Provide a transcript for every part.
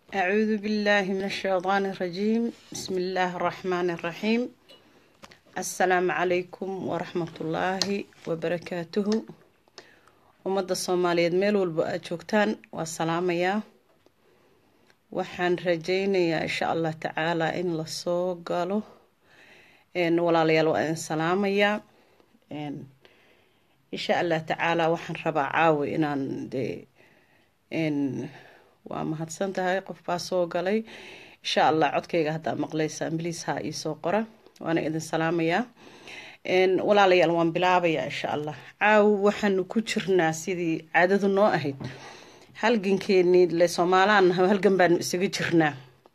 أعوذ بالله من الشيطان الرجيم بسم الله الرحمن الرحيم السلام عليكم ورحمة الله وبركاته ummadda soomaaliyeed meel walba aad joogtaan waa salaamayaa waxaan rajeynayaa insha allah tacaalaa in lasoo galo walaalayaal waa idin salaamayaa insha allah tacaalaa waxaan rabaa caawi inaan dee waa mahadsan tahay qof baa soo galay insha allah codkayga haddaa maqlaysaan bliis ha iisoo qora waana idin salaamayaa walaalayaal waan bilaabayaa insha allah caawi waxaanu ku jirnaa sidii caadadu noo ahayd halgankeenii le soomaalaan halgan baanu isaga jirnaa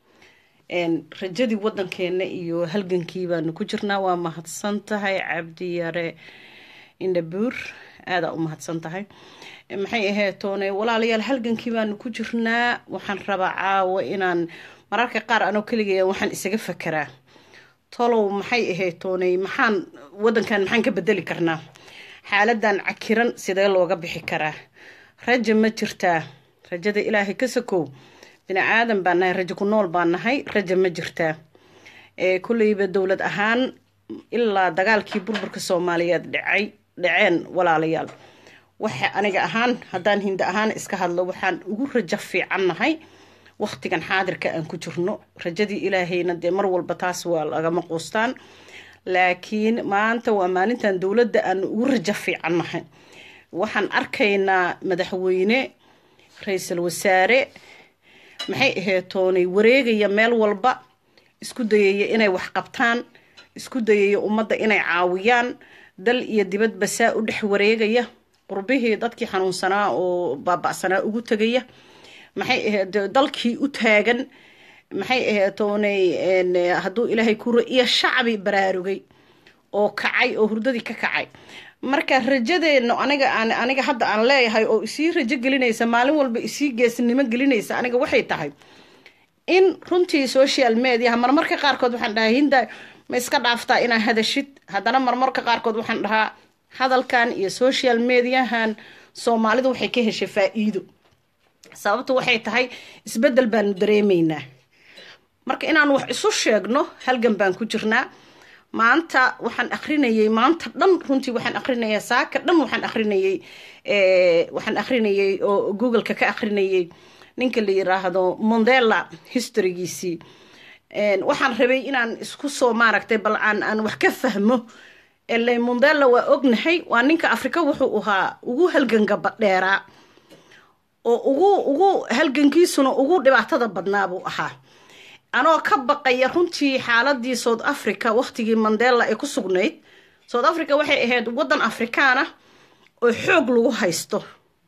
rajadii wadankeena iyo halgankii baanu ku jirnaa waa mahadsan tahay cabdi yare indhabuur aadaa u mahadsan tahay maxay ahayd toone walaalayaal halgankii baanu ku jirnaa waxaan rabaa caawo inaan mararka qaar anoo keligeya waxaan isaga fakeraa tolow maxay ahayd tooney maxaan wadankan maxaan ka bedeli karnaa xaaladan cakiran sidee looga bixi karaa raja ma jirtaa rajada ilaahay ka sakow bini aadan baa nahay rajo ku nool baa nahay raja ma jirtaa kulleyba dowlad ahaan ilaa dagaalkii burburka soomaaliyeed dhacay dhaceen walaalayaal waxa aniga ahaan haddaan hinda ahaan iska hadlo waxaan ugu rajo fiican nahay waqtigan xaadirka aan ku jirno rajadii ilaahayna dee mar walba taas waa lagama quustaan laakiin maanta waa maalintan dowladda aan ugu rajo fiican nahay waxaan arkaynaa madaxweyne ra-iisul wasaare maxay ahayd toonay wareegaya meel walba isku dayaya inay wax qabtaan isku dayaya ummadda inay caawiyaan dal iyo dibadba saa u dhex wareegaya qurbihii dadkii xanuunsanaa oo baaba'sanaa ugu tegaya maxay ahayd dalkii u taagan maxay ahayd toonay hadduu ilaahay kuro iyo shacbi baraarugay oo kacay oo hurdadii ka kacay marka rajadeena aniga aan aniga hadda aan leeyahay oo isii rajo gelinaysa maalin walba isii geesnimo gelinaysa aniga waxay tahay in runtii social mediaha marmarka qaarkood waxaan dhahaa hinda ma iska dhaaftaa inaa hadashid haddana marmarka qaarkood waxaan dhahaa hadalkan iyo social mediahan soomaalidu waxay ka heshay faa-iido sababtu waxay tahay isbedel baanu dareemaynaa marka inaan wax isu sheegno halgan baan ku jirnaa maanta waxaan akrinayay maanta dhan runtii waxaan akrinaya saaka dhan waxaan akrinayay waxaan akrinayay oo googleka ka akrinayay ninka la yiraahdo mondela historygiisii waxaan rabay inaan isku soo maaragtay bal aan aan wax ka fahmo ele mondela waa ognahay waa ninka afrika wuxuu ahaa ugu halgangaba dheeraa oo ugu ugu halgankiisuna ugu dhibaatada badnaa buu ahaa anoo ka baqaya runtii xaaladii south africa waqtigii mandela ay ku sugnayd south africa waxay ahayd waddan afrikaan ah oo xoog lagu haysto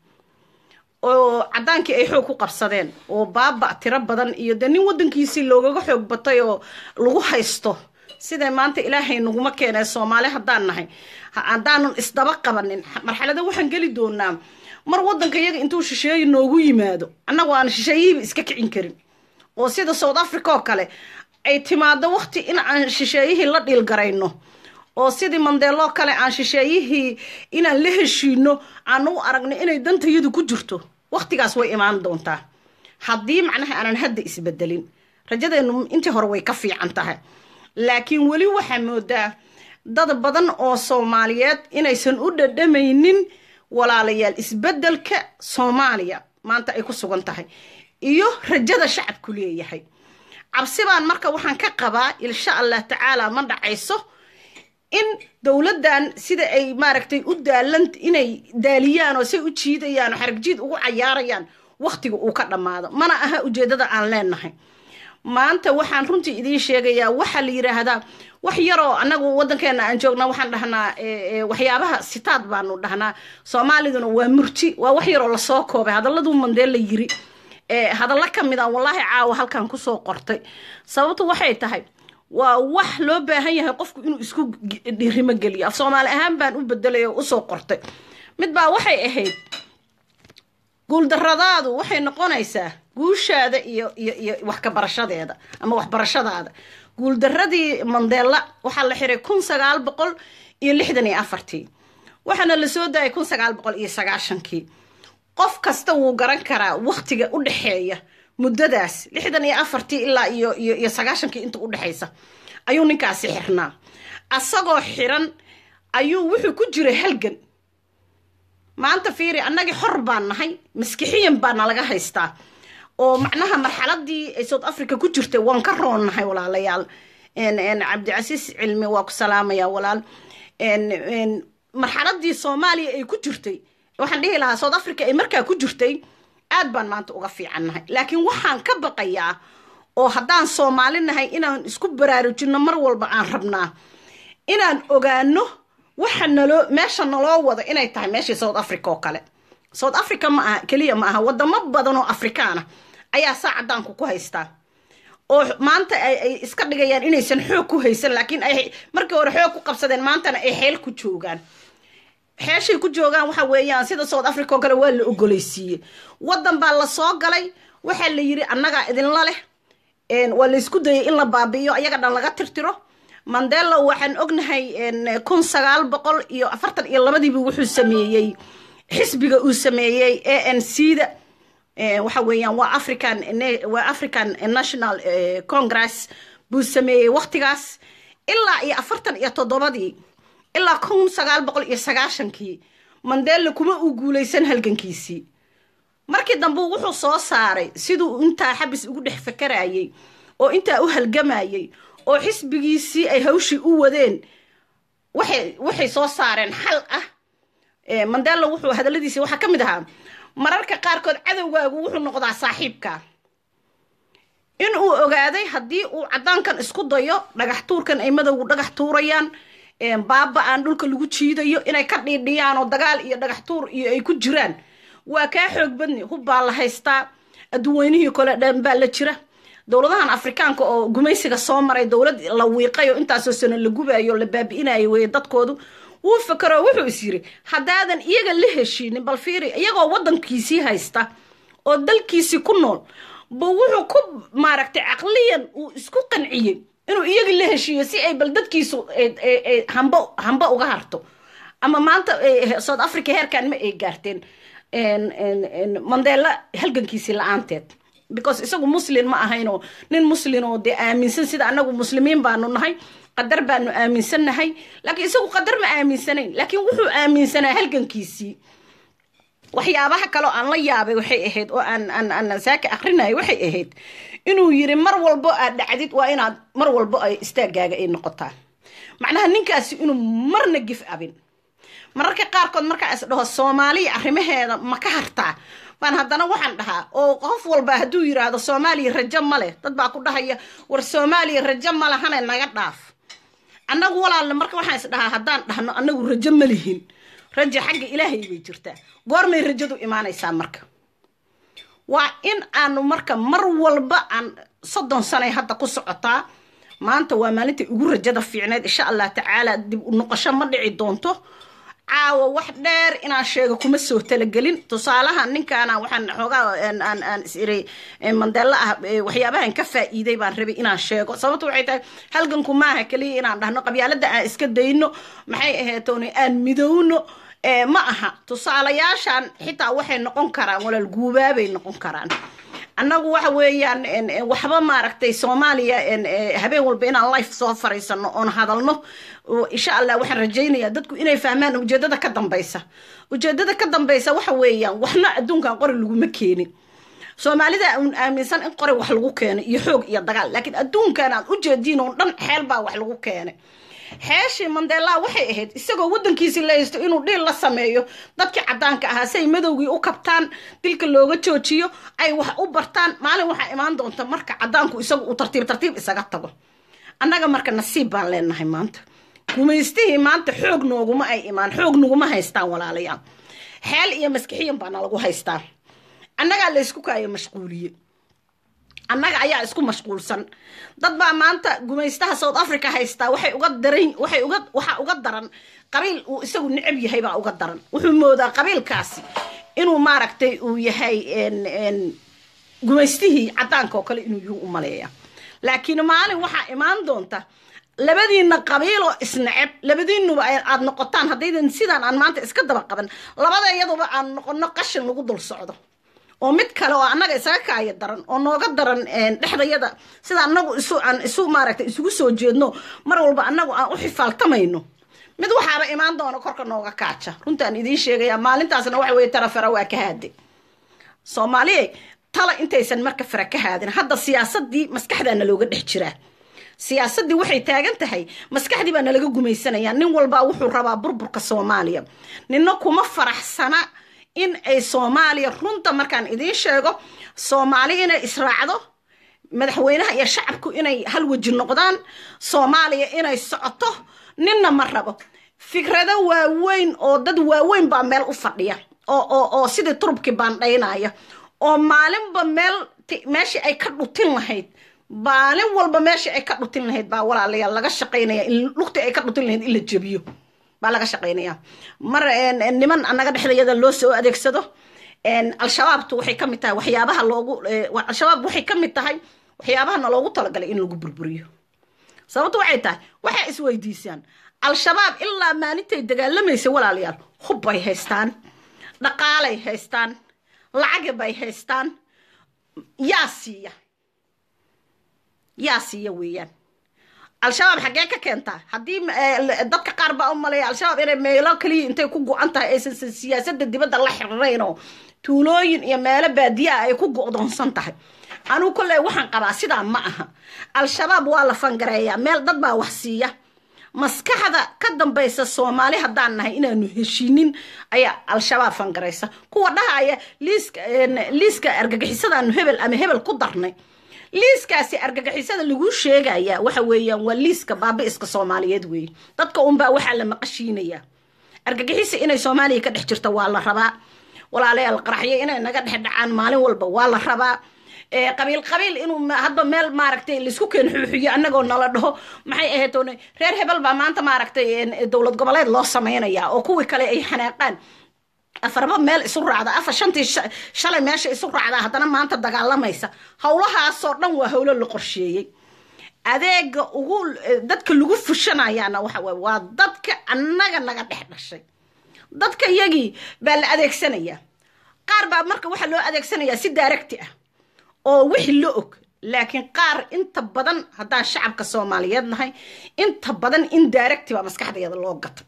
oo caddaankii ay xoog ku qabsadeen oo baaba tiro badan iyo dee nin waddankiisii loogaga xoog batay oo lagu haysto siday maanta ilaahay naguma keenay soomaali haddaan nahay haddaanan isdaba qabanin marxalada waxaan geli doonaa mar wadanka iyaga intuu shisheeye noogu yimaado annagu aan shisheeyihiiba iska kicin karin oo sida south africa oo kale ay timaado waqti in aan shisheeyihii la dhiilgarayno oo sidii mandeeloo kale aan shisheeyihii inaan la heshiino aan u aragno inay dantayadu ku jirto waqtigaas way imaan doontaa haddii macnaha aanan hadda isbedelin rajadeenu intii hore way ka fiican tahay laakiin weli waxaa moodaa dad badan oo soomaaliyeed inaysan u dhadhamaynin walaalayaal isbedelka soomaaliya maanta ay ku sugan tahay iyo rajada shacabku leeyahay cabsibaan marka waxaan ka qabaa insha allah tacaala ma dhacayso in dowladdan sida ay maaragtay u daalan inay daaliyaan oo say u jiidayaan oo xaragjiid ugu cayaarayaan waqtiga uu ka dhammaado mana aha ujeedada aan leenahay maanta waxaan runtii idiin sheegayaa waxaa la yiraahdaa wax yaroo anagu wadankeena aan joognaa waxaan dhahnaa waxyaabaha sitaad baanu dhahnaa soomaaliduna waa murti waa wax yaroo lasoo koobay hadalladuu mandela yiri hadallo ka mid a wallaahi caawa halkan kusoo qortay sababtu waxay tahay waa wax loo baahan yahay qofku inuu isku dhirimo geliyo af soomaali ahaan baan u bedelay oo usoo qortay mid baa waxay ahayd guuldaradaadu waxay noqonaysaa guushaada iyo iyo iyo wax ka barashadeeda ama waxbarashadaada guuldaradii mandela waxaa la xiray kun sagaal boqol iyo lixdan iyo afartii waxaana la soo daayay kun sagaal boqol iyo sagaashankii qof kasta wuu garan karaa waktiga u dhexeeya muddadaas lixdan iyo afartii ilaa iyo iyo iyo sagaashankii inta u dhexaysa ayuu ninkaasi xirnaa asagoo xiran ayuu wuxuu ku jiray halgan maanta fiiri annagii xor baan nahay maskixiyan baana laga haystaa oo macnaha marxaladii ay south africa ku jirtay waan ka roonnahay walaalayaal cabdicasiis cilmi waa ku salaamaya walaal marxaladii soomaaliya ay ku jirtay waxaan dhihi lahaa south africa ay markaa ku jirtay aad baan maanta uga fiicannahay laakiin waxaan ka baqayaa oo haddaan soomaali nahay inaan isku baraarujinno mar walba aan rabnaa inaan ogaano waxa naloo meesha naloo wado inay tahay meeshii south africa oo kale south africa ma aha keliya ma aha wadamo badan oo afrikaana ayaa saa cadaanku ku haystaa oo maanta ay iska dhigayaan inaysan xoog ku haysan laakiin ay markii hore xoog ku qabsadeen maantana ay xeel ku joogaan xeeshay ku joogaan waxa weeyaan sida south africa oo kale waa la ogoleysiiyey waddan baa la soo galay waxaa la yidhi annagaa idinla leh waa laysku dayay in la baabi'iyo ayaga dhan laga tirtiro mandela waxaan ognahay kun sagaal boqol iyo afartan iyo labadiiba wuxuu sameeyey xisbiga uu sameeyey a n c da waxa weeyaan waa african waa african national congress buu sameeyey waktigaas ilaa iyo afartan iyo toddobadii ilaa kun sagaal boqol iyo sagaashankii mandela kuma uu guulaysan halgankiisii markii dambe wuxuu soo saaray siduu intaa xabis ugu dhex fakarayey oo intaa u halgamayey oo xisbigiisii ay hawshii u wadeen waxay waxay soo saareen xal ah mandela wuxuu hadalladiisii waxaa ka mid ahaa mararka qaarkood cadowgaagu wuxuu noqdaa saaxiibka in uu ogaaday haddii uu caddaankan isku dayo dhagax tuurkan ay madowgu dhagax tuurayaan baaba aan dhulka lagu jiidayo inay ka dhiidhiyaan oo dagaal iyo dhagax tuur iyo ay ku jiraan waa kaa xoog badni hub baa la haystaa adduunweynihii kole dhan baa la jira dowladahan afrikaanka oo gumaysiga soo maray dowlad la wiiqay oo intaasoo sano la gubayo la baabi'inayo weye dadkoodu wuu fakero wuxuu is yiri haddaadan iyaga la heshiinin bal fiiri iyagoo waddankiisii haysta oo dalkiisii ku nool ba wuxuu ku maaragtay caqliyan uu isku qanciyey inuu iyaga la heshiiyo si ay bal dadkiisu hamba hamba uga harto ama maanta south africa heerkan ma ay gaarteen mandela halgankiisii la-aanteed because isagu muslin ma ahaynoo nin muslin oo dee aaminsan sida anagu muslimiin baanu nahay qadar baanu aaminsannahay laakiin isagu qadar ma aaminsanayn laakiin wuxuu aaminsanaa halgankiisii waxyaabaha kaleo aan la yaabay waxay ahayd oo aan aan aan saaka akrinaya waxay ahayd inuu yiri mar walbo aad dhacdid waa inaad mar walbo ay istaagaaga ay noqotaa macnaha ninkaasi inuu marna gif abin mararka qaarkood markaa is dhaho soomaaliya arrimaheeda ma ka hartaa baan haddana waxaan dhahaa oo qof walba hadduu yiraahdo soomaaliya rajo ma leh dad baa ku dhahaya war soomaaliya rajo ma lahane naga dhaaf annagu walaalna marka waxaan is dhahaa haddaan dhahno annagu rajo ma lihin rajo xagga ilaahay bay jirtaa goormay rajadu imaanaysaa marka waa in aanu marka mar walba aan soddon sanay hadda ku socotaa maanta waa maalintai ugu rajada fiicneed insha allah tacaala dib u noqosho ma dhici doonto caawa wax dheer inaan sheego kuma soo talagelin tusaalaha ninkaana waxaan xoogaa aan aan is iri mandela ah waxyaabahan ka faa'iiday baan rabay inaan sheego sababta waxay tahay halganku maaha keliya inaan dhahno qabyaalada aan iska dayno maxay aheetooni aan midowno ma aha tusaalayaashan xitaa waxay noqon karaan walaal guubaabay noqon karaan annagu waxa weeyaan waxba maaragtay soomaaliya habeen walba inaan life soo fariisano oon hadalno insha allah waxaan rajaynayaa dadku inay fahmaan ujeedada ka dambaysa ujeedada ka dambaysa waxa weeyaan waxna adduunkan qori laguma keenin soomaalida uun aaminsan in qori wax lagu keenay iyo xoog iyo dagaal laakiin adduunkan aad ujeediin oo dhan xeel baa wax lagu keenay xeeshii mandela waxay ahayd isagoo waddankiisii la haysto inuu dhiil la sameeyo dadkii caddaanka ahaa si ay madowgii u kabtaan dilka looga joojiyo ay wax u bartaan maalin waxaa imaan doonta marka caddaanku isagu uu tartiib tartiib isaga tago annaga marka nasiib baan leenahay maanta gumaystihii maanta xoog nooguma ay imaan xoog naguma haystaan walaalayaal xeel iyo maskixiyan baana lagu haystaa annagaa laysku kaayo mashquuliye annaga ayaa isku mashquulsan dad baa maanta gumaystaha south africa haystaa waxay uga daran waxay uga waxaa uga daran qabiil uu isagu necab yahay baa uga daran wuxuu moodaa qabiilkaasi inuu maaragtay uu yahay gumaystihii caddaanka oo kale inuu yuhu u maleeya laakiin maalin waxaa imaan doonta labadiina qabiiloo isneceb labadiinuba aad noqotaan haddaydan sidaan aan maanta iska daba qaban labada iyaduba aan noqono qashin lagu dul socdo oo mid kale oo annaga isaga kaaya daran oo nooga daran dhexdayada sida annagu isu aan isu maaragtay isugu soo jeedno mar walba annagu aan u xifaaltamayno mid waxaaba imaan doona korka nooga kaaja runtaan idiin sheegaya maalintaasna waxa weye tarafara waa ka haade soomaaliya tala intaysan marka fara ka haadin hadda siyaasadii maskaxdaana looga dhex jiraa siyaasadii waxay taagan tahay maskaxdii baa nalaga gumaysanaya nin walbaa wuxuu rabaa burburka soomaaliya nina kuma faraxsana in ay soomaaliya runta markaan idiin sheego soomaali inay israacdo madaxweynaha iyo shacabku inay hal weji noqdaan soomaaliya inay socoto ninna ma rabo fikrado waaweyn oo dad waaweyn baa meel u fadhiya oo oo oo sidii turubkii baandhaynaya oo maalinba meel meeshii ay ka dhutin lahayd maalin walba meeshii ay ka dhutin lahayd baa walaalayaal laga shaqaynaya in lugtii ay ka dhutin lahayd in la jebiyo baa laga shaqaynaya mar niman annaga dhexdayada loo soo adeegsado al-shabaabtu waxay ka mid tahay waxyaabaha loogu al-shabaab waxay ka mid tahay waxyaabahana loogu talagalay in lagu burburiyo sababtu waxay tahay waxay isweydiisaan al-shabaab ilaa maalintay dagaalamaysa walaalayaal hub bay haystaan dhaqaalay haystaan lacagi bay haystaan yaa siiya yaa siiya weeyaan al-shabaab xaggee ka keentaa haddii dadka qaar baa u maleeya al-shabaab inay meelo kaliya intay ku go-an tahay aysan siyaasadda dibadda la xirirayn oo tuulooyin iyo meelo baadiyaa ay ku go-doonsan tahay anugu kolley waxaan qabaa sidaa ma aha al-shabaab waa la fangareeyaa meel dad baa wax siiya maskaxda ka dambaysa soomaali haddaan nahay inaanu heshiinin ayaa al-shabaab fangaraysa kuwa dhahaya liiska liiska argagixisadaanu hebel ama hebel ku darnay liiskaasi argagixisada lagu sheegaya waxa weeyaan waa liiska baabi-iska soomaaliyeed weeye dadka unbaa waxaa la maqashiinayaa argagixisa inay soomaaliya ka dhex jirto waa la rabaa walaalayaal qaraxyo inay naga dhex dhacaan maalin walba waa la rabaa qabiil qabiil inuu hadba meel maaragtay laisku keen xuuxiyo annagoo nala dhaho maxay ahayd reer hebel baa maanta maaragtay dowlad goboleed loo sameynaya oo kuwii kale ay xanaaqaan afarba meel isu raacda afar shantii shalay meesha isu raacda haddana maanta dagaalamaysa howlahaasoo dhan waa howlo la qorsheeyey adeega ugu dadka lagu fushanayaana waxa waye waa dadka annaga naga dhex dhashay dadka yagii baa la adeegsanayaa qaar baa marka waxaa loo adeegsanayaa si daaragti ah oo wixii la og laakiin qaar inta badan haddaan shacabka soomaaliyeed nahay inta badan in daaragti baa maskaxdayada loo gata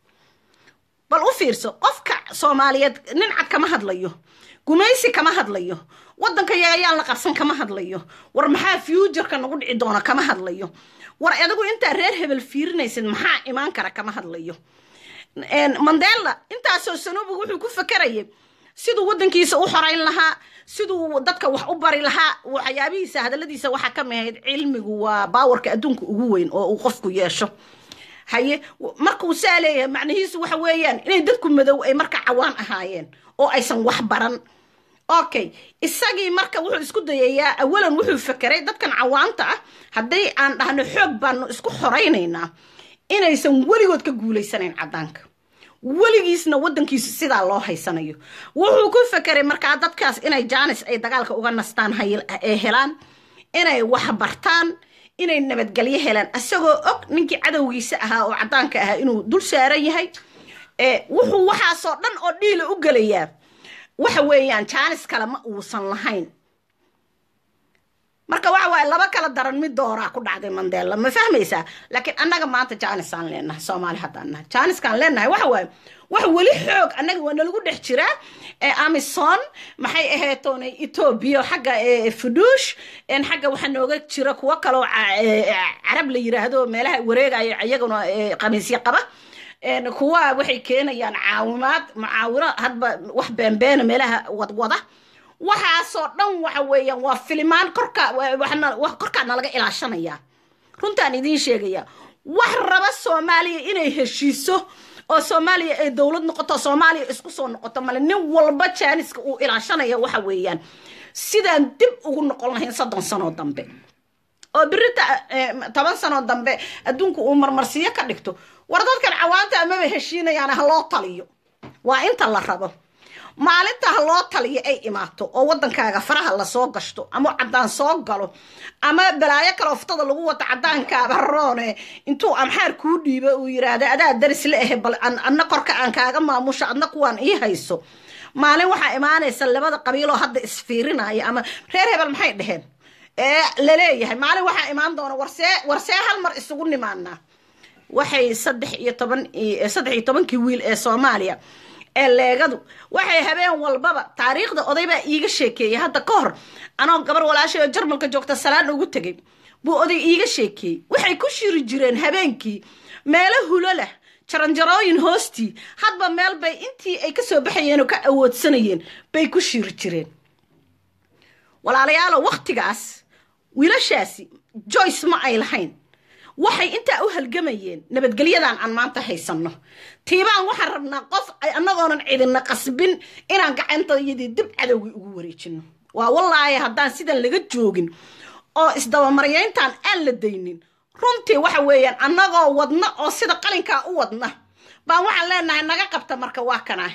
bal u fiirso qofka soomaaliyeed nin cad kama hadlayo gumaysi kama hadlayo wadanka yagayaan la qabsan kama hadlayo war maxaa futureka nagu dhici doona kama hadlayo war adigu intaa reer hebel fiirinaysid maxaa imaan kara kama hadlayo mandela intaasoo sanobu wuxuu ku fakarayay siduu wadankiisa u xoreyn lahaa siduu dadka wax u bari lahaa waxyaabihiisa hadaladiisa waxaa ka mihayd cilmigu waa baawarka adduunka ugu weyn oo uu qofku yeesho haye markuu saa leeyahay macnihiisu waxa weeyaan inay dadku madow ay marka cawaan ahaayeen oo aysan wax baran okay isagii marka wuxuu isku dayayaa awalan wuxuu fakeray dadkan cawaanta ah hadday aan dhahno xoog baanu isku xoraynaynaa inaysan weligood ka guulaysanayn caddaanka weligiisna wadankiisu sidaa loo haysanayo wuxuu ku fakeray markaa dadkaas inay jaanis ay dagaalka uga nastaan ee helaan inay wax bartaan inay nabadgelyo helaan isagoo og ninkii cadowgiisa ahaa oo caddaanka ahaa inuu dul saaran yahay wuxuu waxaasoo dhan oo dhiila u gelayaa waxa weeyaan jaanis kale ma uusan lahayn marka waxa waaye laba kala daran mid dooraa ku dhacday mandela ma fahmaysaa laakiin annaga maanta jaanisaan leenahay soomaali haddaan nahay jaaniskaan leenahay waxa waaye wax weli xoog annaga waa nalagu dhex jiraa amison maxay aheetoonay etoobiya xagga fuduush xagga waxaa nooga jira kuwo kaloo carab la yiraahdo meelaha wareegaya iyaguna qamiisyo qaba kuwa waxay keenayaan caawimaad mucaawino hadba wax beenbeena meelaha wadwada waxaasoo dhan waxa weeyaan waa filimaan korka korkaa nalaga ilaashanayaa runtaan idiin sheegaya wax raba soomaaliya inay heshiiso oo soomaaliya ay dowlad noqoto soomaaliya isku soo noqoto male nin walba jaaniska uu ilaashanaya waxa weeyaan sidaan dib ugu noqon lahayn soddon sanoo dambe oo birita toban sanoo dambe adduunku uu marmarsiyo ka dhigto war dadkan cawaanta amaba heshiinayaan ha loo taliyo waa inta la rabo maalinta ha loo taliyo ay imaato oo wadankaaga faraha lasoo gashto ama caddaan soo galo ama balaayo kale oftada lagu wato caddaankaaba roone intuu amxaar kuu dhiibo uu yiraahda adaa daris la ahe bal anna korka aan kaaga maamusho adna kuwaan ii hayso maalin waxaa imaanaysa labada qabiiloo hadda isfiirinaya ama reer hebel maxay dheheen ee laleeyahay maalin waxaa imaan doona warsee warsee hal mar isugu nimaanaa waxay saddex iyo toban saddex iyo tobankii wiil ee soomaaliya ee leegadu waxay habeen walbaba taariikhda oday baa iiga sheekeeyey hadda ka hor anoo gabar walaashay oo jarmalka joogta salaan ugu tegay buu oday iiga sheekeeyey waxay ku shiri jireen habeenkii meelo hulo leh jaranjarooyin hoostii hadba meel bay intii ay kasoo baxayeen oo ka awoodsanayeen bay ku shiri jireen walaalayaalo waktigaas wiilashaasi joyce ma ay lahayn waxay intaa u halgamayeen nabadgelyadan aan maanta haysanno tiibaan waxaan rabnaa qof ay annagoonan cidina qasbin inaan gacantayadii dib cadowgii ugu wareejino waa wallaahi haddaan sidan laga joogin oo isdabamaryayntan aan la daynin runtii waxa weeyaan annagoo wadna oo sida qalinkaa u wadna baan waxaan leenahay naga qabta marka waa kanah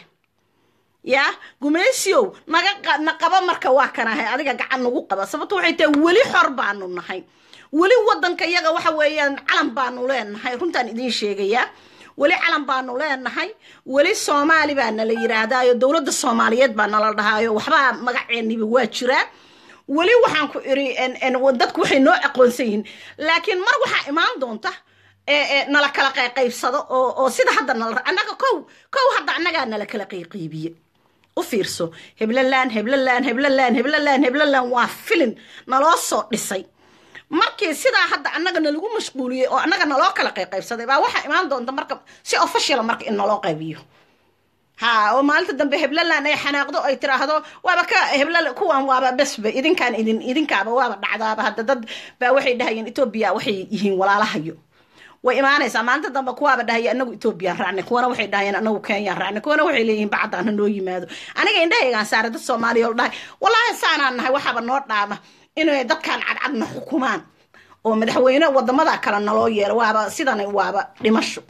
yaa gumaysiyow naga na qaba marka waa kanahay adiga gacan nagu qaba sababto waxay tahay weli xor baanu nahay weli wadanka yaga waxa weeyaan calan baanu leenahay runtaan idiin sheegayaa weli calan baanu leenahay weli soomaali baa nala yidhaahdaayo dowladda soomaaliyeed baa nala dhahaayo waxbaa magaceeniba waa jiraa weli waxaan ku iri dadku waxay noo aqoonsan yihiin laakiin mar waxaa imaan doonta nala kala qayqaybsado oo sida hadda nala annaga kow kow hadda annagaa nala kala qayqaybiye u fiirso heblalaan heblalaan heblalaan heblalaan heblalaan waa filin naloo soo dhisay markii sidaa hadda annaga nalagu mashquuliyey oo annaga naloo kala qayqaybsaday baa waxaa imaan doonta marka si officiala marka in naloo qaybiyo ha oo maalinta dambe heblaland ay xanaaqdo ay tiraahdo waaba ka hebla kuwan waaba besba idinkaan idin idinkaaba waaba dhacdaaba hadda dad baa waxay dhahayeen etoobiya waxay yihiin walaalahayo way imaanaysaa maalinta dambe kuwaaba dhahaya anagu etoobiyaan raacnay kuwana waxay dhahayeen anagu kenyaan raacnay kuwana waxay leeyihiin bacdaan ha noo yimaado aniga indhahaygaan saare dad soomaaliya oo dhahay wallaahi saanaan nahay waxaaba noo dhaama inay dadkaan cadcadna xukumaan oo madaxweyne wadamada kale naloo yeelo waaba sidan waaba dhimasho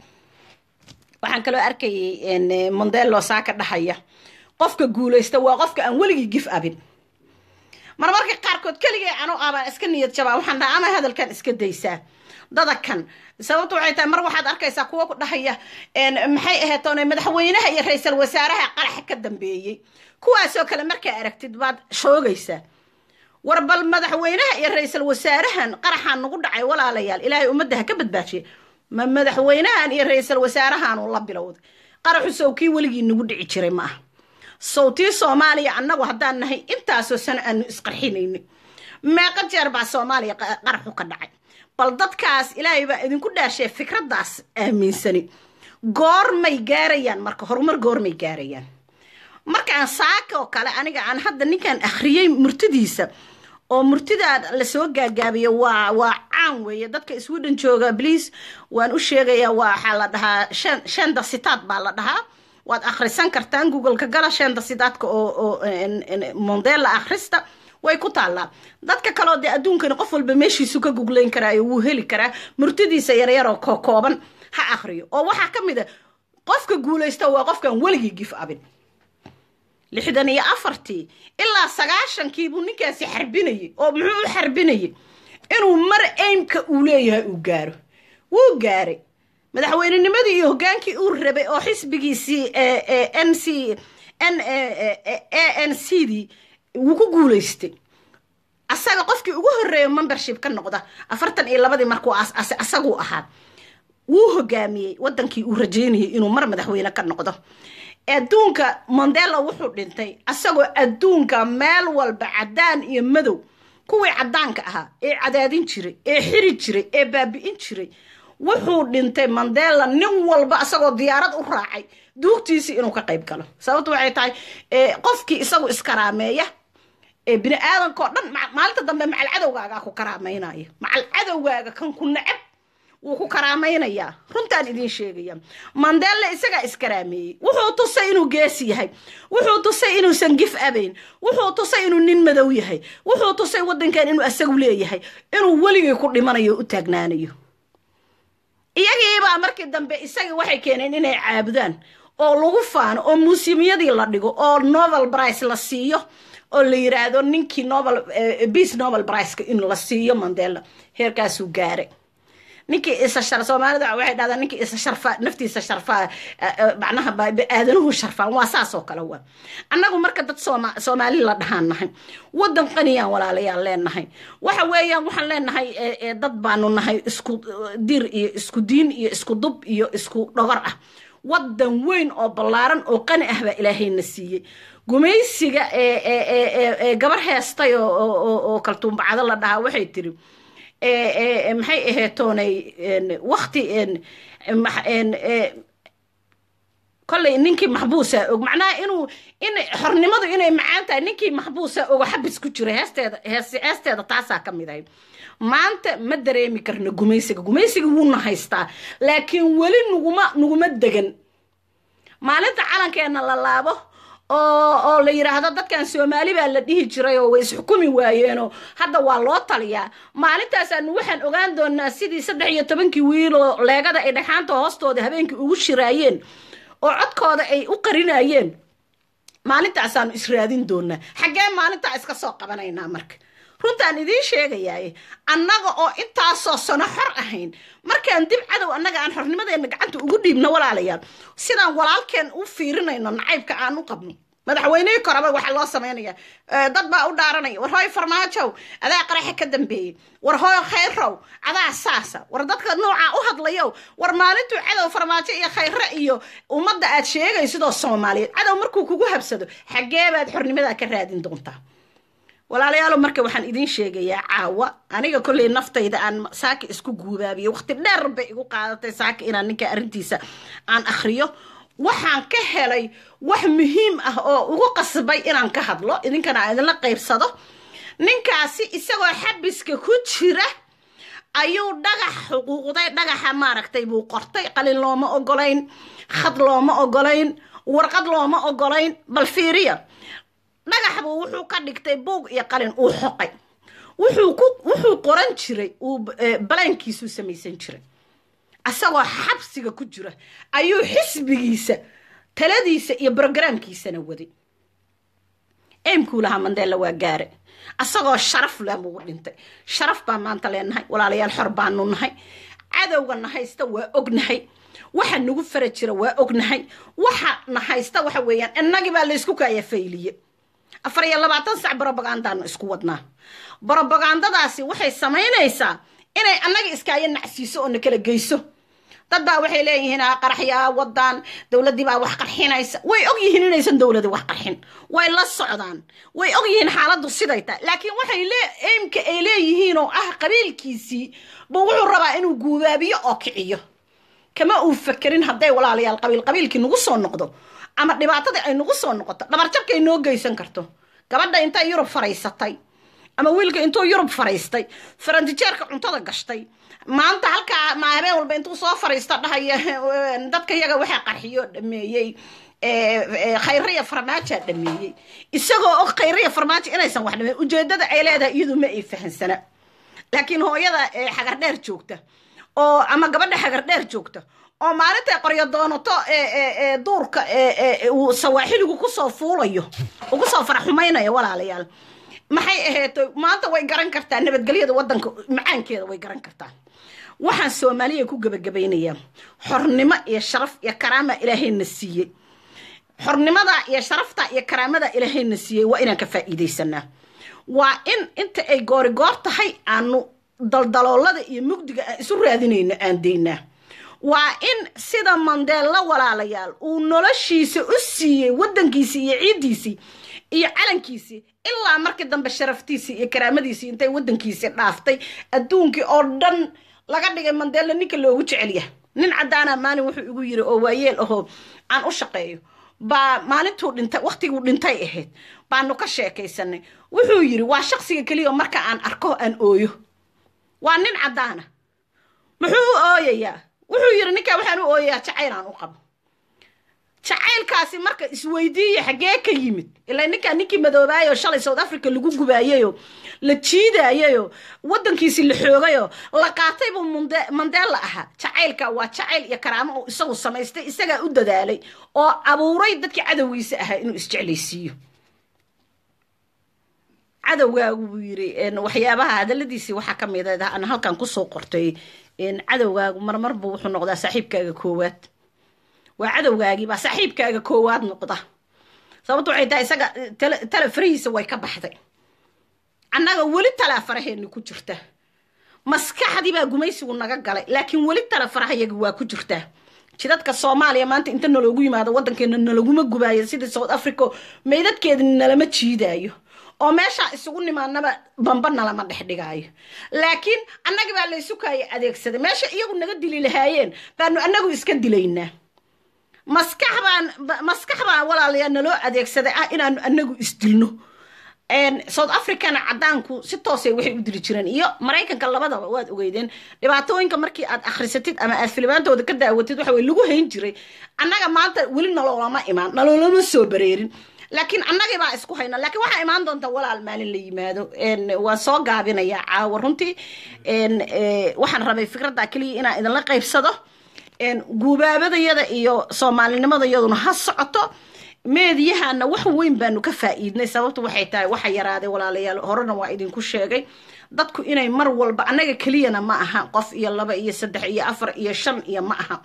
waxaan kaloo arkayay mondelo saaka dhahaya qofka guulaysta waa qofka aan weligii gif abin marmarka qaarkood keligay anu abaan iska niyad jabaa waxaan dhaha ama hadalkan iska daysaa dadakan sababta waxay tahay mar waxaad arkaysaa kuwa ku dhahaya maxay aheetoon madaxweynaha iyo ra-iisal wasaaraha qaraxa ka dambeeyey kuwaasoo kale markaa aragtid baad shoogaysaa war bal madaxweynaha iyo ra-iisal wasaarahan qaraxaan nagu dhacay walaalayaal ilaahay ummadda ha ka badbaajiye ma madaxweynahan iyo ra-iisal wasaarahaanu la bilowday qaraxu sow kii weligii nagu dhici jiray ma ah sowtii soomaaliya annagu haddaan nahay intaasoo sano aanu isqarxinayni meeqa jeer baa soomaaliya qaraxu ka dhacay bal dadkaas ilaahay baa idinku dhaashee fikraddaas aaminsani goormay gaarayaan marka horumar goormay gaarayaan markaan saaka oo kale aniga aan hadda ninkaan akhriyey murtidiisa oo murtidaa lasoo gaagaabiyo waa waa caan weeye dadka sweden jooga bliis waan u sheegayaa waxaa la dhahaa shan shanda sitaad baa la dhahaa waad akhrisan kartaan googleka gala shanda sitaadka oo oo mondela akhrista way ku taallaa dadka kaleo dee adduunkani qof walba meeshiisu ka guglayn karaayo wuu heli karaa murtidiisa yaryaroo kokooban ha akhriyo oo waxaa ka mid a qofka guulaysta waa qofkan weligii gif abin lixdan iyo afartii ilaa sagaashankii buu ninkaasi xarbinayay oo muxuu u xarbinayay inuu mar aimka uu leeyahay uu gaaro wuu gaaray madaxweynenimadii iyo hoggaankii uu rabay oo xisbigiisii n c n a n c dii wuu ku guulaystay asaga qofkii ugu horreeya membership ka noqda afartan iyo labadii markuu aas-aasay asaguu ahaa wuu hogaamiyey wadankii uu rajeynayay inuu mar madaxweyne ka noqdo adduunka mondela wuxuu dhintay asagoo adduunka meel walba cadaan iyo madow kuwii cadaanka ahaa ee cadaadin jiray ee xiri jiray ee baabi'in jiray wuxuu dhintay mandela nin walba asagoo diyaarad u raacay duugtiisii inuu ka qayb galo sababtu waxay tahay qofkii isagu iskaraameeya ee bini aadamka oo dhan maalinta dambe macal cadowgaagaa ku karaameynaya macal cadowgaaga kan ku necab wuu ku karaamaynayaa runtaan idiin sheegaya mandela isagaa iskaraameeyey wuxuu tusay inuu geesi yahay wuxuu tusay inuusan gif abayn wuxuu tusay inuu nin madow yahay wuxuu tusay wadankan inuu asagu leeyahay inuu weligii ku dhimanayo u taagnaanayo iyagiibaa markii dambe isagii waxay keeneen inay caabudaan oo lagu faano oo muusimiyadii la dhigo oo novel brice la siiyo oo la yiraahdo ninkii novel beace novel briceka in la siiyo mandela heerkaasuu gaaray ninkii isa shar soomaalida waxay dhahdaan ninkii isa sharfaa naftiisa sharfaa macnaha aadanuhu sharfaan waa saas oo kale waa annagu marka dad sooma soomaali la dhahaan nahay waddan qaniyaan walaalayaal leenahay waxa weeyaan waxaan leenahay dad baanu nahay isku dir iyo isku diin iyo isku dub iyo isku dhogor ah waddan weyn oo ballaaran oo qani ah baa ilaahayna siiyey gumaysiga ee gabar heestay oo kaltuumbacdo la dhahaa waxay tiri maxay aheetoonay wakti kolley ninkii maxbuusa og macnaha inuu in xornimadu inay macaan tahay ninkii maxbuusa ogo xabis ku jira heesteeda heesteeda taasaa ka mid ahay maanta ma dareemi karno gumaysiga gumaysiga wuuna haystaa laakiin weli nuguma nuguma degan maalinta calankeena la laabo oo oo la yidhaahdo dadkan soomaali baa la dhihi jiray oo way isxukumi waayeenoo hadda waa loo taliyaa maalintaasaanu waxaan ogaan doonaa sidii saddex iyo tobankii wiiloo leegada ay dhagxaanta hoostooda habeenkii ugu shiraayeen oo codkooda ay u qarinayeen maalintaasaanu israadin doonaa xaggee maalintaa iska soo qabanaynaa marka runtaan idiin sheegayaaye annaga oo intaasoo sano xor ahayn markaan dib cadow annaga aan xornimadeenna gacanta ugu dhiibno walaalayaal sidaan walaalkeen u fiirinayno nacaybka aan u qabno madaxweynihii koraba waxaa loo samaynaya dad baa u dhaaranaya war hooy farmaajow adaa qaraxa ka dambeeyey war hooy khayrow adaa saasa war dadka noocaa u hadlayow war maalintuu cadow farmaajo iyo khayre iyo ummadda aad sheegaysidoo soomaaliyeed cadow markuu kugu habsado xaggee baad xornimadaa ka raadin doontaa walaalayaalo marka waxaan idiin sheegayaa caawa aniga kolley naftayda aan saaka isku guubaabiyo waqti dheer bay igu qaadatay saaka inaan ninka arrintiisa aan akhriyo waxaan ka helay wax muhiim ah oo ugu qasbay inaan ka hadlo idinkana aan idinla qaybsado ninkaasi isagoo xabiska ku jira ayuu dhagax xuquuqday dhagaxa maaragtay buu qortay qalin looma ogolayn khad looma ogolayn warqad looma ogolayn bal fiiriya dhagax buu wuxuu ka dhigtay buug iyo qalin uu xoqay wuxuu ku wuxuu qoran jiray uu balaankiisuu samaysan jiray asagoo xabsiga ku jira ayuu xisbigiisa taladiisa iyo brogaraamkiisana waday eymkuu lahaa mandela waa gaare asagoo sharaf leh buu dhintay sharaf baa maanta leenahay walaalayaal xor baanu nahay cadowgana haysta waa ognahay waxa nagu fara jira waa ognahay waxa na haysta waxa weeyaan innagii baa laysku kaaya fayliye afar iyo labaatan sac brobagandaanu isku wadnaa brobagandadaasi waxay samaynaysaa inay annaga iskaayo nacsiiso oo na kala geyso dad baa waxay leeyihiin qaraxyaa wadaan dowladdii baa wax qarxinaysa way og yihiin inaysan dowladi wax qarxin way la socdaan way og yihiin xaaladdu siday tahay laakiin waxay eymka ay leeyihiin oo ah qabiilkiisii buu wuxuu rabaa inuu guubaabiyo oo kiciyo kama uu fakerin hadday walaalayaal qabiil qabiilkii nagu soo noqdo ama dhibaatadii ay nagu soo noqoto dhabarjabkay noo geysan karto gabadha intay yurub faraysatay ama wiilka intuu yurub faraystay farantijeerka cuntada gashtay maanta halkaa ma habeen walba intuu soo fariisto dhahaya dadka yaga waxaa qarxiyo dhameeyey khayriya farmaajoa dhameeyey isagoo og khayriya farmaajo inaysan wax dhameyn ujeedada ay leedahay iyadu ma ay fahansana laakiin hooyada xagardheer joogta oo ama gabadha xagardheer joogta oo maalintay qoryo doonato duurka uu sawaaxiligu kusoo fuulayo uu kusoo faraxumaynayo walaalayaal maxay ahayd maanta way garan kartaa nabadgelyada wadanka macaankeeda way garan kartaa waxaan soomaaliya ku gebagabaynayaa xornimo iyo sharaf iyo karaama ilaahayna siiyey xornimada iyo sharafta iyo karaamada ilaahayna siiyey waa inaan ka faa'iidaysanaa waa in inta ay goorigoor tahay aanu daldaloolada iyo mugdiga aan isu raadinayno aan daynaa waa in sida mandeella walaalayaal uu noloshiisa u siiyey waddankiisii iyo ciiddiisii iyo calankiisii ilaa markii dambe sharaftiisii iyo karaamadiisii intay waddankiisii dhaaftay adduunkii oo dhan laga dhigay mandeella ninka loogu jecelyahay nin caddaana maalin wuxuu igu yiri oo waayeel ahoo aan u shaqeeyo baa maalintuu dhintay waqtiguu dhintay ahayd baanu ka sheekaysanay wuxuu yiri waa shaqsiga keliya marka aan arko aan ooyo waa nin caddaana muxuu u ooyayaa wuxuu yiri ninkaa waxaan u ooyayaa jacayl aan u qabo jacaylkaasi marka isweydiiya xaggee ka yimid ilaa ninkaa ninkii madoobaayoo shalay south africa lagu gubaayayoo la jiidayayoo waddankiisi la xoogayoo la qaatay buu mandela ahaa jacaylka waa jacayl iyo karaamo uu isagu samaystay isagaa u dadaalay oo abuuray dadkii cadowgiisa ahaa inuu isjeclaysiiyo cadowgaagu buu yiri waxyaabaha hadaladiisii waxaa ka mid ah aan halkan kusoo qortay cadowgaagu marmarba wuxuu noqdaa saaxiibkaaga koowaad waa cadowgaagii baa saaxiibkaaga koowaad noqda sababto waxay tahay isaga tala farahiisa way ka baxday annaga weli talaa faraheeni ku jirta maskaxdii baa gumaysigu naga galay laakiin weli tala farahayagi waa ku jirtaa jidadka soomaaliya maanta inta naloogu yimaado waddankeena nalaguma gubaayo sidii south africa meydadkeeda nalama jiidaayo oo meeshaa isugu nimaanaba bamba nalama dhex dhigaayo laakiin annagi baa laysukaaya adeegsaday meesha iyagu naga dili lahaayeen baanu annagu iska dilaynaa maskax baan maskax baa walaalayaa naloo adeegsaday ah inaanu annagu isdilno south africana cadaanku si toosay waxay u dili jireen iyo maraykanka labadaba waad ogeydeen dhibaatooyinka markii aad akhrisatid ama aad filimaantooda ka daawatid waxa wey lagu hayn jiray annaga maanta weli naloolama imaan naloolama soo bareerin laakiin annagii baa isku hayna laakiin waxaa imaan doonta walaal maalin la yimaado waan soo gaabinayaa caawa runtii waxaan rabay fikradda keliya inaan idinla qaybsado guubaabadayada iyo soomaalinimadayaduna ha socoto meediyahana wax weyn baanu ka faa'iidnay sababtu waxay tahay waxa yaraaday walaalayaal horena waa idinku sheegay dadku inay mar walba annaga keliyana ma aha qof iyo laba iyo saddex iyo afar iyo shan iyo ma aha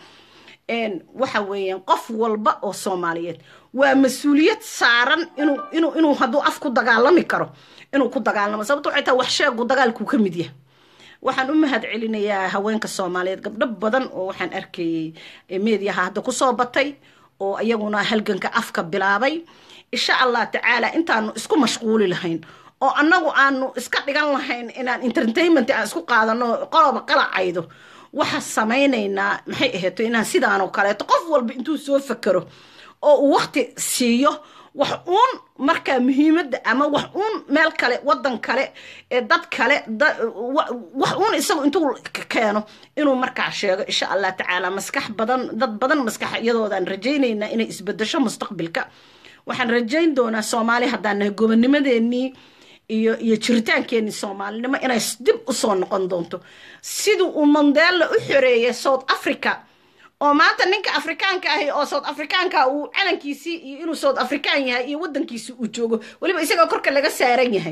waxa weeyaan qof walba oo soomaaliyeed waa mas-uuliyad saaran inuu inuu inuu hadduu af ku dagaalami karo inuu ku dagaalamo sababto waxay tahay wax sheegu dagaalkuu ka mid yahay waxaan u mahad celinayaa haweenka soomaaliyeed gabdho badan oo waxaan arkayey meediyaha hadda kusoo batay oo iyaguna halganka afka bilaabay insha allah tacaala intaanu isku mashquuli lahayn oo annagu aanu iska dhigan lahayn inaan entertainment aan isku qaadano qoloba qalacaydo waxaa samaynaynaa maxay aheeto inaan sidaanoo kaleeto qof walba intuu soo fakero oo uu wakti siiyo wax uun markaa muhiimadda ama wax uun meel kale waddan kale dad kale wax uun isagu intuu keeno inuu markaa sheego insha allah tacaala maskax badan dad badan maskax iyadoodaan rajaynaynaa inay isbedesho mustaqbilka waxaan rajayn doonaa soomaali haddaan nahay gobonimadeenii iyo iyo jiritaankeenii soomaalinimo inay dib usoo noqon doonto siduu uu mandela u xoreeyay south africa oo maanta ninka afrikaanka ahi oo south afrikaanka uu calankiisii iyo inuu south african yahay iyo waddankiisi uu joogo weliba isagoo korka laga saaran yahay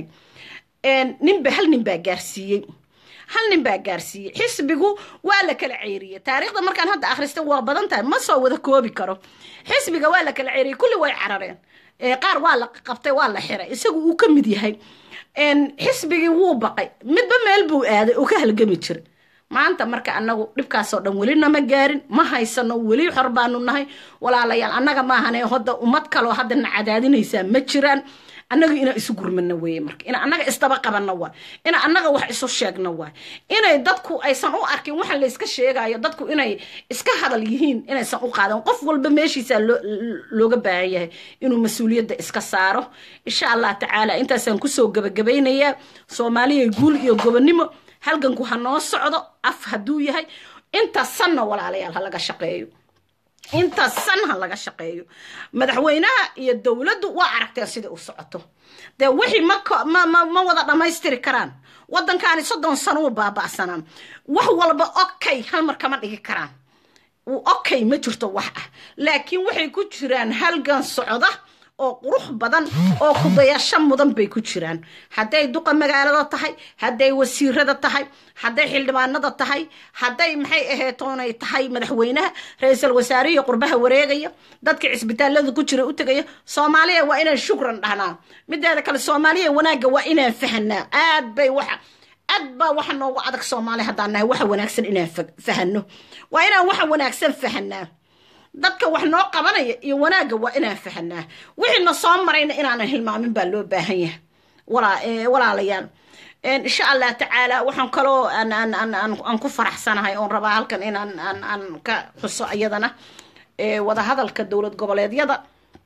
ninba hal nin baa gaarsiiyey hal nin baa gaarsiiyey xisbigu waa la kala ceyriyey taariikhda markaan hadda akhrista waa badan tahay ma soo wada koobi karo xisbiga waa la kala ceyriyey kulli way carareen qaar waa la qabtay waa la xiray isagu uu ka mid yahay xisbigii wuu baqay midba meel buu aaday oo ka halgami jiray maanta marka annagu dhibkaasoo dhan weli nama gaarin ma haysano weli xor baanu nahay walaalayaal annaga maahane hodda ummad kaloo hadda na cadaadinaysaa ma jiraan annaga inaan isu gurmano weeye marka ina annaga isdaba qabanno waa ina annaga wax isu sheegno waa inay dadku aysan u arkin waxa layska sheegayo dadku inay iska hadal yihiin inaysan u qaadan qof walba meeshiisaa looga baahan yahay inuu mas-uuliyadda iska saaro insha allah tacaala intaasaan kusoo gabagabaynayaa soomaaliya guul iyo gobonnimo halganku ha noo socdo af hadduu yahay inta sanna walaalayaal ha laga shaqeeyo inta san ha laga shaqeeyo madaxweynaha iyo dowladdu waa aragteen sidai u socoto dee wixii ma wada dhammaystiri karaan waddankaani soddon sano u baaba'sanaan wax walba okay hal mar kama dhigi karaan okay ma jirto wax ah laakiin waxay ku jiraan halgan socda oo qurux badan oo kudayasho mudan bay ku jiraan hadday duqa magaalada tahay hadday wasiirada tahay hadday xildhibaanada tahay hadday maxay aheetoonay tahay madaxweynaha ra-iisul wasaarihi qurbaha wareegaya dadka cisbitaalada ku jira u tegaya soomaaliya waa inaan shukran dhahnaa mideeda kale soomaaliya wanaagga waa inaan fahanaa aad bay waxa aad baa waxa noogu adag soomaaliya haddaan nahay waxa wanaagsan inaan fahano waa inaan waxa wanaagsan fahanaa dadka wax noo qabanaya iyo wanaagga waa inaan fahanaa wixiina soo marayna inaanan hilmaamin baa loo baahan yahay walaalayaal insha allah tacaala waxaan kaloo aan ku faraxsanahay oon rabaa halkan inaan aan ka xuso iyadana wadahadalka dowlad goboleedyada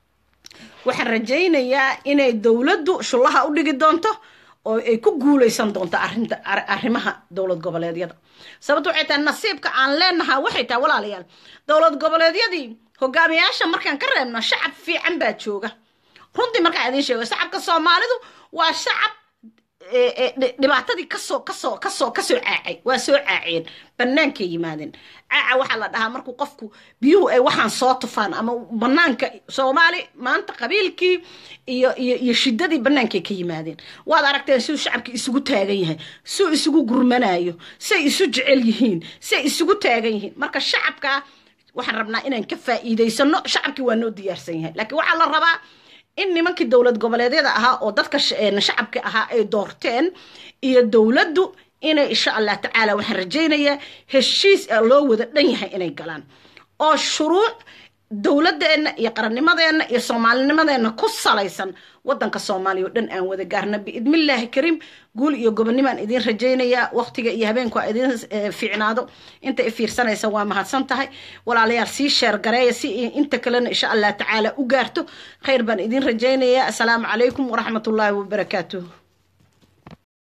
waxaan rajaynayaa inay dowladdu shullaha u dhigi doonto oo ay ku guuleysan doonto arinta arrimaha dowlad goboleedyada sababto waxay tahay nasiibka aan leenahaa waxay tahay walaalayaal dowlad goboleedyadii hogaamiyaasha markaan ka reebno shacab fiican baa jooga runtii markaan idiin sheego shacabka soomaalidu waa shacab dhibaatadii kasoo kasoo kasoo kasoo caacay waa soo caaceen bannaankay yimaadeen caaca waxaa la dhahaa markuu qofku biyuhu ay waxaan soo tufaan ama banaanka soomaali maanta qabiilkii iyo iyo iyo shiddadii bannaankay ka yimaadeen waad aragteen siduu shacabkii isugu taagan yahay suu isugu gurmanayo say isu jecel yihiin say isugu taagan yihiin marka shacabkaa waxaan rabnaa inaan ka faa'iidaysano shacabkii waa noo diyaarsan yahay laakiin waxaa la rabaa in nimankii dowlad goboleedyada ahaa oo dadka shacabka ahaa ay doorteen iyo dowladdu inay insha allah tacaala waxaan rajaynayaa heshiis loo wada dhan yahay inay galaan oo shuruuc dowladeenna iyo qarannimadeenna iyo soomaalinimadeenna ku salaysan wadanka soomaaliya oo dhan aan wada gaarna biidnillaahi kariim guul iyo gobonnimaan idiin rajaynayaa waqtiga iyo habeenku a idiin fiicnaado inta i fiirsanaysa waa mahadsan tahay walaalayaal sii sheer gareeya si inta kalena insha allah tacaala u gaarto khayr baan idiin rajaynayaa assalaamu calaykum waraxmatullaahi wabarakaatuh